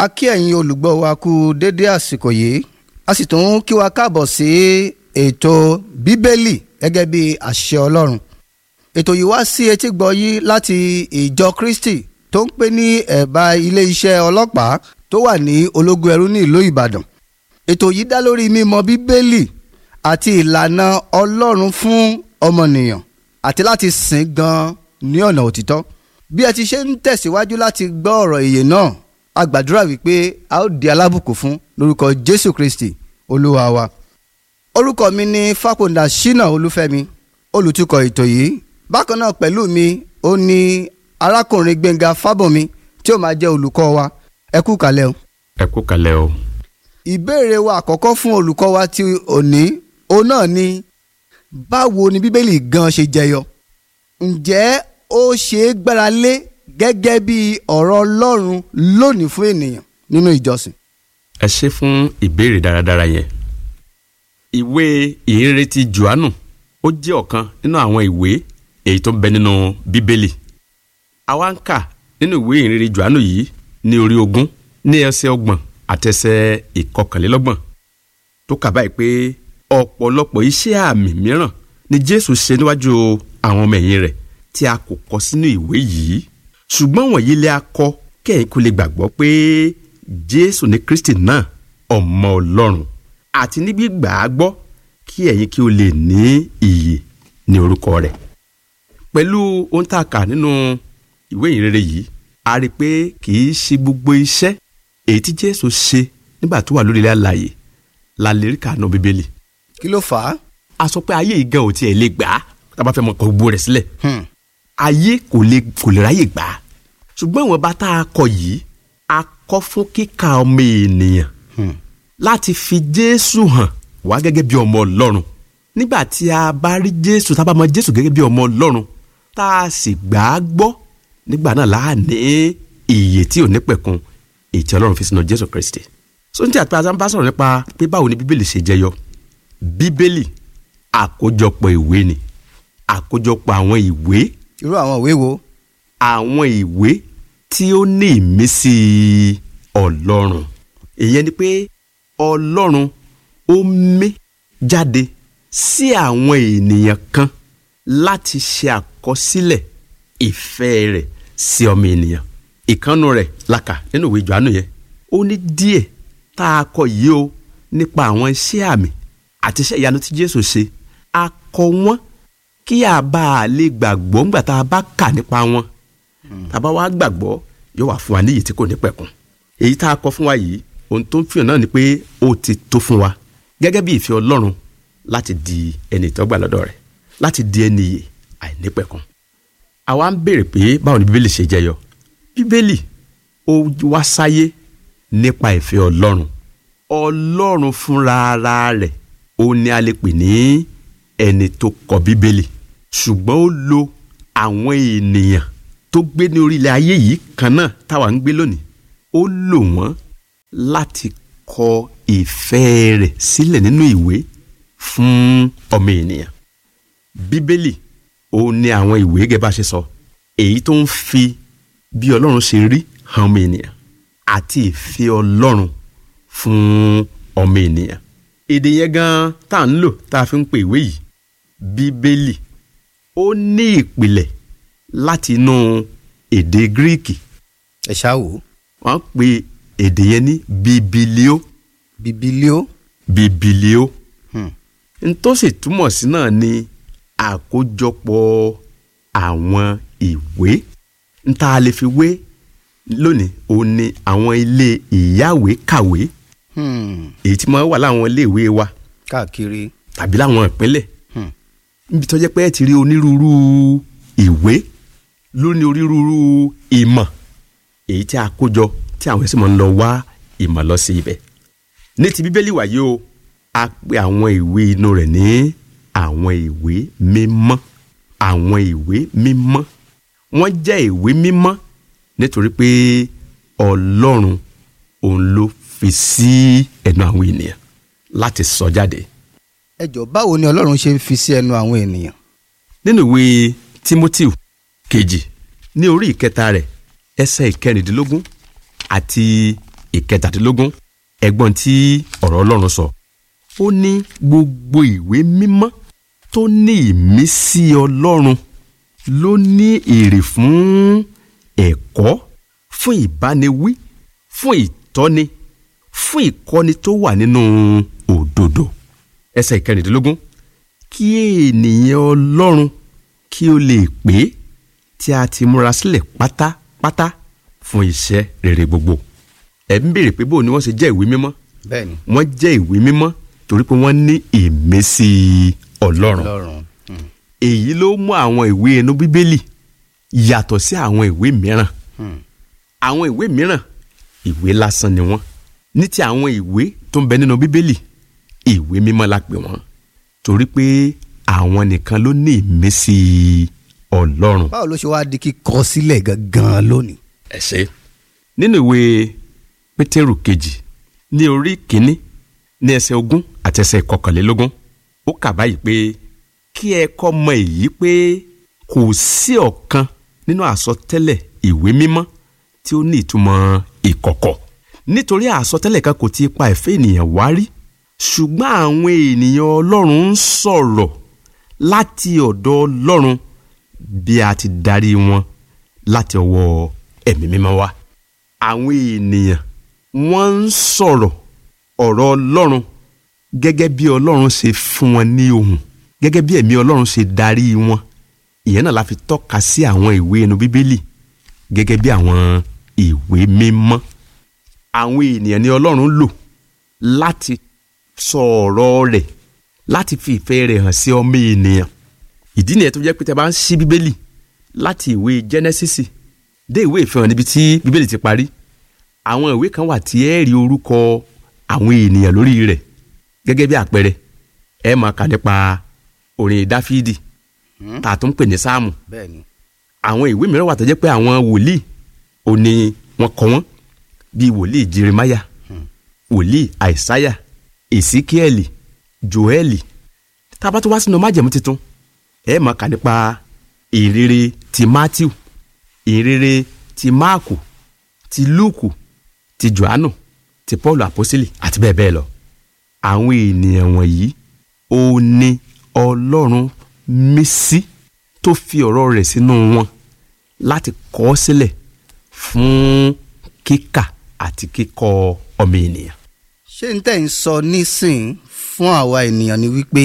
a kí ẹ̀yin olùgbọ́ wa kú dédé àsìkò yìí a sì tún kí wa káàbọ̀ sí ètò bíbélì gẹ́gẹ́ bí àṣẹ ọlọ́run ètò yìí wá sí etí gbọ́ yìí láti ìjọ kristi tó ń pè ní ẹ̀bá ilé iṣẹ́ ọlọ́pàá tó wà ní ológun ẹrú ní ìlú ìbàdàn ètò yìí dá lórí mímọ̀ bíbélì àti ìlànà ọlọ́run fún ọmọnìyàn àti láti sìn gan ní ọ̀nà òtítọ́ bí ẹ ti ṣe ń tẹ̀síwájú láti gbọ́ ọ̀rọ̀ ìyè náà a gbàdúrà wípé a ó di alábùkún fún lórúkọ jésù kristi olúwa wa orúkọ mi ni fàpọ̀ndà ṣínà olúfẹ́mi olùtukọ̀ ètò yìí bákan náà pẹ̀lú mi ó ní arákùnrin gbẹ̀ngà fábọ̀mí tí ó máa jẹ́ olùkọ́ wa ẹ kú kalẹ̀ o. ẹ kú kalẹ̀ o. ìbéèrè wa àkọ́kọ́ fún olùkọ́ wa ti òní òun náà ni báwo ni bíbélì gan ṣe jẹyọ ǹjẹ́ ó ṣe é gbára lé gẹ́gẹ́ bí ọ̀rọ̀ ọlọ́run lónìí fún ènìyàn nínú ìjọsìn. ẹ ṣe fún ìbéèrè dáradára yẹn. ìwé ìhìnrere ti johannu ó jẹ́ ọ̀kan nínú àwọn ìwé èyí tó ń bẹ nínú bíbélì. àwa ń kà nínú ìwé ìhìnrere johannu yìí ní orí ogún ní ẹsẹ̀ ọgbọ̀n àtẹsẹ̀ ìkọkànlélọ́gbọ̀n tó kà báyìí pé ọ̀pọ̀lọpọ̀ iṣẹ́ àmì mìíràn ni jésù ṣe níwájú àwọn ọmọ ẹ̀yìn rẹ̀ tí a kò kọ sínú ìwé yìí ṣùgbọ́n wọ̀nyí lè a kọ kẹ́yìn kó lè gbàgbọ́ pé jésù ní kristi náà ọmọ ọlọ́run àti ní gbígbà á gbọ́ kí ẹ̀yin kí o lè ní ìyè ní orúkọ rẹ̀ pẹ̀lú ohun tá a kà nínú ìwé ìrere yìí a rí i pé kì í ṣe gbogbo iṣẹ́ èyí tí jésù ṣe nígbà tó wà lórí ilẹ̀ alààyè la lè rí kàánú bíbélì kí ló fà á. a sọ pé ayé yìí gan ò tiẹ̀ lè gbà á tá a bá fẹ́ mọ kọ gbogbo rẹ̀ sílẹ̀ ayé kò lè kò lè ráyè gbà á ṣùgbọ́n ìwọ̀n bá tá a kọ yìí a kọ fún kíkà ọmọ ènìyàn láti fi jésù hàn wá gẹ́gẹ́ bí ọmọ ọlọ́run nígbà tí a bá rí jésù tá a bá mọ jésù gẹ́gẹ́ bí ọmọ ọlọ́run tá a sì gbà á gbọ́ nígbà náà láà ní ìyè tí ò ní pẹ̀kun èyí tí ọlọ́run fi sínú jésù kristi so ní tí àti àti bá sọ̀rọ̀ nípa pé báwo ni bíbélì ṣe jẹyọ bíbélì àkójọpọ̀ ìwé ni àkójọpọ̀ àwọn ìwé irú àwọn ìwé wo. àwọn ìwé tí ó ní ìmísí ọlọ́run ìyẹn ni pé ọlọ́run ó mí jáde sí àwọn ènìyàn kan láti ṣe àkọsílẹ̀ ìfẹ́ rẹ̀ sí ọmọ ènìyàn ìkànnù rẹ̀ làkà nínú ìwé Jòhánù yẹn ó ní díẹ̀ tá a kọ yìí o nípa àwọn iṣẹ́ àmì àti iṣẹ́ ìyanu tí Jésù ṣe a kọ wọ́n kí a bá a lè gbàgbọ́ ńgbà tá a bá kà nípa wọn tá a bá wá gbàgbọ́ yóò wá fún wa níyì tí kò ní pẹ̀kun èyí tá a kọ fún wa yìí ohun tó ń fihàn náà ni pé ó ti tó fún wa gẹ́gẹ́ bí ìfẹ́ Ọlọ́run láti di ẹni ìtọ́gbà lọ́dọ̀ rẹ̀ láti di ẹni iyè àìnípẹ̀kun àwa ń béèrè pé báwo ni Bíbélì ṣe jẹyọ Bíbélì ó wá sáyé nípa ìfẹ́ Ọlọ́run Ọlọ́run fúnra ara rẹ̀ ó ní a lè pè ní ẹni tó kọ Bíbélì ṣùgbọ́n ó lo àwọn ènìyàn tó gbé ní orílẹ̀ ayé yìí kan náà táwa ń gbé lónìí ó lò wọ́n láti kọ ìfẹ́ rẹ̀ sílẹ̀ nínú ìwé fún ọmọ ènìyàn bíbélì ó ní àwọn ìwé gẹ́gẹ́ bá ṣe sọ èyí tó ń fi bí ọlọ́run ṣe rí hàn ọmọ ènìyàn àti ìfẹ́ ọlọ́run fún ọmọ ènìyàn èdè yẹn gan tá à ń lò tá a fi ń pè ìwé yìí bíbélì ó ní ìpìlẹ̀ láti inú èdè gíríìkì ẹ ṣáà wò. wọ́n pe èdè yẹn ní bibilio bibilio. bibilio Hmm. n tó sì túmọ̀ sí náà ni àkójọpọ̀ àwọn ìwé n tá a lè fi wé lónìí òun ni àwọn ilé ìyáwé kàwé Hmm. èyí tí máa wà láwọn iléèwé wa káàkiri. tàbí láwọn ìpínlẹ̀ Hmm. níbi tó jẹ́ pé ẹ ti rí onírúurú ìwé lóní onírúurú ìmọ̀ èyí tí a kó jọ tí àwọn ẹ̀sìn máa ń lọ wá ìmọ̀ lọ sí ibẹ̀. ní ti bíbélì wàyí o a pe àwọn ìwé inú rẹ̀ ní àwọn ìwé mímọ́ àwọn ìwé mímọ́ wọ́n jẹ́ ìwé mímọ́ nítorí pé ọlọ́run òun ló fi sí ẹnu àwọn ènìyàn láti sọ jáde. ẹ jọ báwo ni ọlọ́run ṣe ń fi sí ẹnu àwọn ènìyàn. nínú ìwé timoteo kejì ní orí ìkẹta rẹ̀ ẹsẹ̀ ìkẹrìndínlógún àti ìkẹtàdínlógún ẹgbọ́n tí ọ̀rọ̀ ọlọ́run sọ ó ní gbogbo ìwé mímọ́ tó ní ìmísí ọlọ́run ló ní èrè fún ẹ̀kọ́ fún ìbániwí fún ìtọ́ni fún ìkọ́ni tó wà nínú òdodo ẹsẹ̀ ìkẹrìndínlógún kí ènìyàn ọlọ́run kí ó lè pé tí a ti múra sílẹ̀ pátápátá fún iṣẹ́ rere gbogbo ẹ̀ ń béèrè pé bó ni wọ́n ṣe jẹ́ ìwé mímọ́ bẹ́ẹ̀ ni wọ́n jẹ́ ìwé mímọ́ torí pé wọ́n ní ìmísí ọlọ́run ọlọ́run hmm, èyí ló mú àwọn ìwé inú bíbélì yàtọ̀ sí àwọn ìwé mìíràn hmm. àwọn ìwé mìíràn ìwé lásán ni wọ́n ní ti àwọn ìwé tó ń bẹ nínú bíbélì ìwé mímọ́ la pè wọ́n torí pé àwọn nìkan ló ní ìmísí ọlọ́run. báwo ló ṣe wá di kíkọ sílẹ̀ gangan lónìí. ẹ ṣe nínú ìwé pétérù kejì ní orí kínní ní ẹsẹ̀ ogún àti ẹsẹ̀ kọkànlélógún ó kà báyìí pé kí ẹ kọ́ mọ èyí pé kò sí ọ̀kan nínú àsọtẹ́lẹ̀ ìwé mímọ́ tí ó ní ìtumọ̀ ìkọ̀kọ̀ nítorí àsọtẹ́lẹ̀ kan kò ti pa ẹ̀fẹ́ ènìyàn wá rí ṣùgbọ́n àwọn ènìyàn ọlọ́run ń sọ̀rọ̀ láti ọ̀dọ̀ ọlọ́run bí a ti darí wọn láti ọwọ́ ẹ̀mí mímọ́ wá àwọn ènìyàn wọ́n ń sọ̀rọ̀ ọ̀rọ̀ ọlọ́run gẹ́gẹ́ bí ọlọ́run ṣe fún wọn ní ohùn gẹ́gẹ́ bí ẹ̀mí ọlọ́run ṣe darí wọn ìyẹn náà la fi tọ́ka sí àwọn ìwé inú bíbélì gẹ́gẹ́ bí àwọn ìwé mímọ́ àwọn ènìyàn ni ọlọ́run lò láti sọ ọ̀rọ̀ rẹ̀ láti fi ìfẹ́ rẹ̀ hàn sí ọmọ ènìyàn ìdí nìyẹn tó jẹ́ pé tẹ́ bá ń ṣí bíbélì láti ìwé jẹ́nẹ́sísì dé ìwé ìfihàn níbi tí bíbélì ti parí àwọn ìwé kan wà tí ẹ rí orúkọ àwọn ènìyàn lórí rẹ̀ gẹ́gẹ́ bí àpẹẹrẹ ẹ máa kà nípa orin dáfídì tá a tún ń pè ní sáàmù bẹ́ẹ̀ ni àwọn ìwé mìíràn wà tó jẹ́ pé àwọn wòlíì ò ní wọ́n kọ wọ́n bíi wòlíì jeremáyà wòlíì àìsáyà èsíkíẹ́lì joẹ́lì tá a bá tó wá sínú májẹ̀mú tuntun ẹ máa kà nípa ìrere ti matthew ìrere ti máàkù ti lúùkù ti johannu ti paul àpọ́sítélì àti bẹ́ẹ̀ bẹ́ẹ̀ lọ àwọn ènìyàn wọ̀nyí ó ní ọlọ́run mí sí tó fi ọ̀rọ̀ rẹ̀ sínú wọn láti kọ ọ́ sílẹ̀ fún kíkà àti kíkọ́ ọmọ ènìyàn. ṣé n tẹ́ ń sọ nísìn fún àwa ènìyàn ni wípé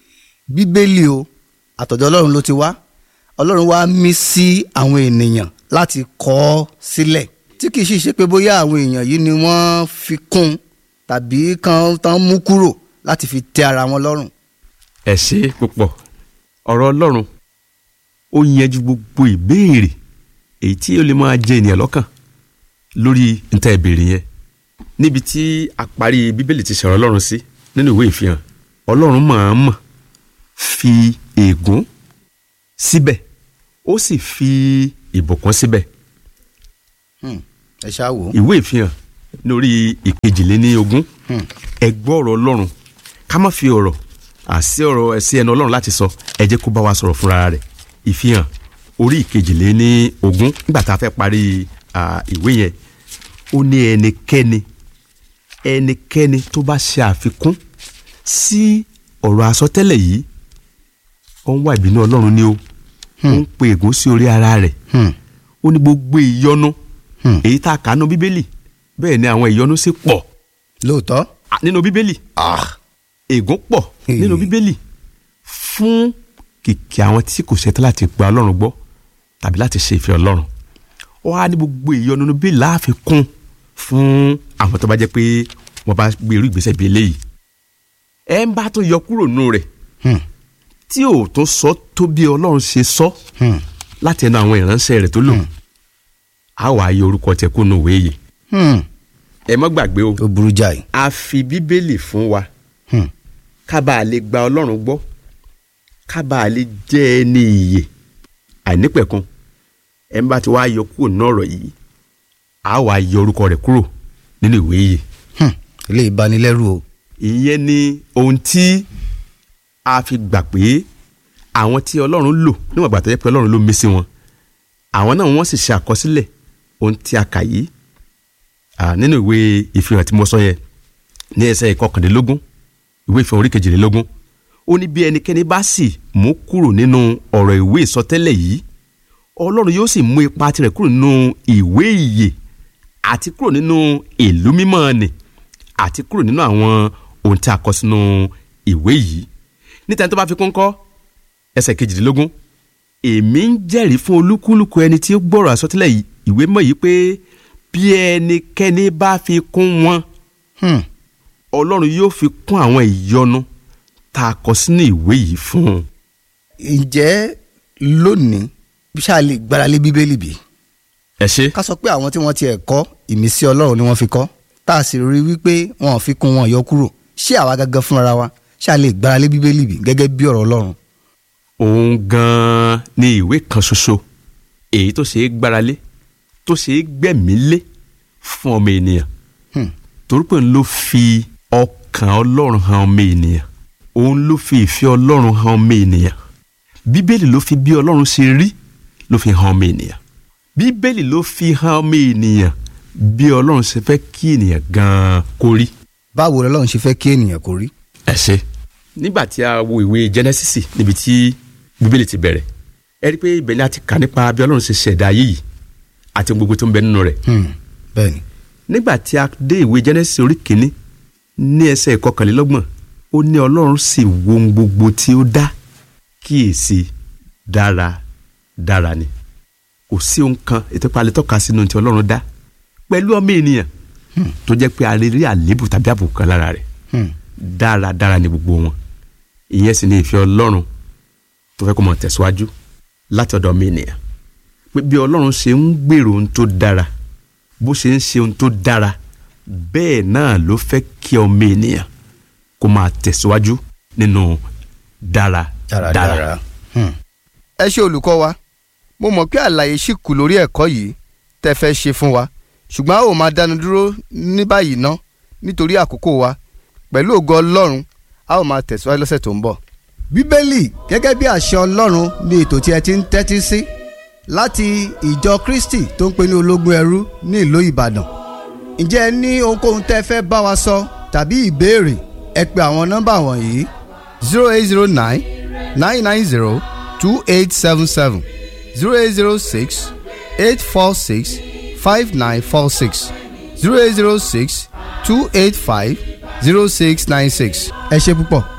bíbélì o àtọ̀dọ̀ ọlọ́run ló ti wá ọlọ́run wá mí sí àwọn ènìyàn láti kọ ọ́ sílẹ̀ tí kì í sì ṣe pé bóyá àwọn èèyàn yìí ni wọ́n fi kún tàbí kan tán mú kúrò láti fi tẹ́ ara wọn lọ́rùn. ẹ ṣe púpọ̀ ọ̀rọ̀ ọlọ́run ó yanjú gbogbo ìbéèrè èyí tí ó lè máa jẹ ènìyàn lọ́kàn lórí níta ìbéèrè yẹn níbi tí a parí bíbélì ti sọ̀rọ̀ ọlọ́run sí nínú ìwé ìfihàn ọlọ́run mọ̀ọ́mọ̀ fi ègún síbẹ̀ ó sì fi ìbùkún síbẹ̀ Hmm, ẹ ṣáà wò ó. ìwé ìfihàn lórí ìkejìléníogún ẹ gbọ́ ọ̀rọ̀ ọlọ́run ká má fi ọ̀rọ̀ àsí ọ̀rọ̀ ẹ̀sí ẹnu ọlọ́run láti sọ ẹ jẹ́ kó bá wa sọ̀rọ̀ fúnra rẹ̀ ìfihàn orí ìkejìléníogún nígbà tá a fẹ́ parí à, ìwé yẹn ó ní ẹnikẹ́ni ẹnikẹ́ni tó bá ṣe àfikún sí ọ̀rọ̀ àsọtẹ́lẹ̀ yìí ó ń wá ìbínú ọlọ́run ni ó ó ń pe ègún sí orí ara rẹ̀ Hmm, ó ní gbogbo ìyọnu Hmm. èyí tá a kà nínú bíbélì bẹ́ẹ̀ ni àwọn ìyọnu sì pọ̀ lóòótọ́. à, nínú bíbélì Ah, ègún pọ̀ Hmm. nínú bíbélì fún kìkì àwọn tí kò ṣetán láti gba ọlọ́run gbọ́ tàbí láti ṣe ìfẹ́ ọlọ́run ó wá ní gbogbo ìyọnu nínú bíbélì láàfin kún fún àwọn tó bá jẹ́ pé wọ́n bá gbé irú ìgbésẹ̀ bíi eléyìí ẹ ń bá tó yọ kúrò nínú rẹ̀ hmm, tí ò tó sọ tó bí ọlọ́run ṣe sọ hmm, láti ẹnu àwọn ìránṣẹ́ rẹ̀ tó lò á wàá yọ orúkọ tẹ̀ kúnnú ìwé yìí hmm. ẹ má gbàgbé o ó burú jáì. a fi bíbélì fún wa Hmm, ká bàa lè gba ọlọ́run gbọ́ ká bàa lè jẹ́ ẹni ìyè àìnípẹ̀kun ẹ̀ ń bá ti wá yọ kúrò nínú ọ̀rọ̀ yìí a wàá yọ orúkọ rẹ̀ kúrò nínú ìwé yìí hmm. ilé ìbanilẹ́rù o. ìyẹn ni ohun tí a fi gbà pé àwọn tí ọlọ́run lò níwọ̀n ìgbà tó yẹ pé ọlọ́run ló mí sí wọn àwọn náà wọ́n sì ṣe àkọsílẹ̀ ohun tí a kà yìí à, nínú ìwé ìfihàn tí mo sọ yẹn ní ẹsẹ̀ ìkọkàndínlógún ìwé ìfihàn orí kejìlélógún ó ní bí ẹnikẹ́ni bá sì mú kúrò nínú ọ̀rọ̀ ìwé ìsọtẹ́lẹ̀ yìí ọlọ́run yóò sì mú ipa tirẹ̀ kúrò nínú ìwé ìyè àti kúrò nínú ìlú mímọ́ ni àti kúrò nínú àwọn ohun tí a kọ sínú ìwé yìí níta tó bá fi kún kọ́ ẹsẹ̀ kejìdínlógún èmi ń jẹ́rìí fún olúkúlùkù ẹni tí ó gbọ́rọ̀ àsọtẹ́lẹ̀ yìí- ìwé mọ́ yìí pé bí ẹnikẹ́ni bá fi kún wọn Hmm. ọlọ́run yóò fi kún àwọn ìyọnu tá a kọ sínú ìwé yìí fún un. ǹjẹ́ lónìí ṣáà lè gbáralé bíbélì bí? ẹ ṣe ká sọ pé àwọn tí wọ́n tiẹ̀ kọ́ ìmísí ọlọ́run ni wọ́n fi kọ́ tá a sì rí wípé wọn ò fi kún wọn yọ kúrò ṣé àwa gangan fúnra wa ṣáà lè gbáralé bíbélì bí gẹ́gẹ́ bí ọ̀rọ̀ ọlọ́run. òun gan-an ni ìwé kan ṣoṣo èyí tó ṣe é gbáralé tó ṣe é gbẹ̀mí lé fún ọmọ ènìyàn Hmm. torí pé òun ló fi ọkàn ọlọ́run hàn ọmọ ènìyàn òun ló fi ìfẹ́ ọlọ́run hàn ọmọ ènìyàn bíbélì ló fi bí ọlọ́run ṣe rí ló fi hàn ọmọ ènìyàn bíbélì ló fi hàn ọmọ ènìyàn bí ọlọ́run ṣe fẹ́ kí ènìyàn gan-an kó rí. báwo lọ́lọ́run ṣe fẹ́ kí ènìyàn kó rí. ẹ ṣe. nígbà tí a wo ìwé Genesis níbi tí bíbélì ti bẹ̀rẹ̀ ẹ rí i pé ibẹ̀ ni a ti kà nípa bí ọlọ́run ṣe ṣẹ̀dá ayé yìí àti ohun gbogbo tó ń bẹ nínú rẹ̀ Hmm. bẹ́ẹ̀ni. nígbà tí a dé ìwé Genesis orí kìíní ní ẹsẹ̀ ìkọkànlélọ́gbọ̀n ó ní ọlọ́run sì wo ohun gbogbo tí ó dá kíyèsí dára dára ni kò sí ohun kan ètò ìpalẹ̀ tọ́ka sínú tí ọlọ́run dá pẹ̀lú ọmọ ènìyàn tó jẹ́ pé a lè rí àléébù tàbí àbùkù kan lára rẹ̀ Hmm. dáradára ni gbogbo wọn ìyẹn sì ni ìfẹ́ ọlọ́run tó fẹ́ kó mọ̀ tẹ̀síwájú láti ọ̀dọ̀ ọmọ ènìyàn pé bí ọlọ́run ṣe ń gbèrò ohun tó dára bó ṣe ń ṣe ohun tó dára bẹ́ẹ̀ náà ló fẹ́ kí ọmọ ènìyàn kó máa tẹ̀síwájú nínú dáradára. dáradára. Hmm. ẹ ṣe olùkọ́ wa mo mọ̀ pé àlàyé ṣì kù lórí ẹ̀kọ́ yìí tẹ́ fẹ́ ṣe fún wa ṣùgbọ́n a ó máa dánu dúró ní báyìí ná nítorí àkókò wa pẹ̀lú ògo ọlọ́run a ó máa tẹ̀síwájú lọ́sẹ̀ tó ń bọ̀. bíbélì gẹ́gẹ́ bí àṣẹ ọlọ́run ni ètò tí ẹ ti ń tẹ́tí sí láti ìjọ kristi tó ń pè ní ológun ẹrú ní ìlú ìbàdàn ǹjẹ́ ẹ ní ohunkóhun tẹ́ fẹ́ bá wa sọ tàbí ìbéèrè ẹ pe àwọn nọ́mbà wọ̀nyí zero eight zero nine nine nine zero two eight seven seven zero eight zero six eight four six five nine four six zero eight zero six two eight five zero six nine six. ẹ ṣe púpọ̀.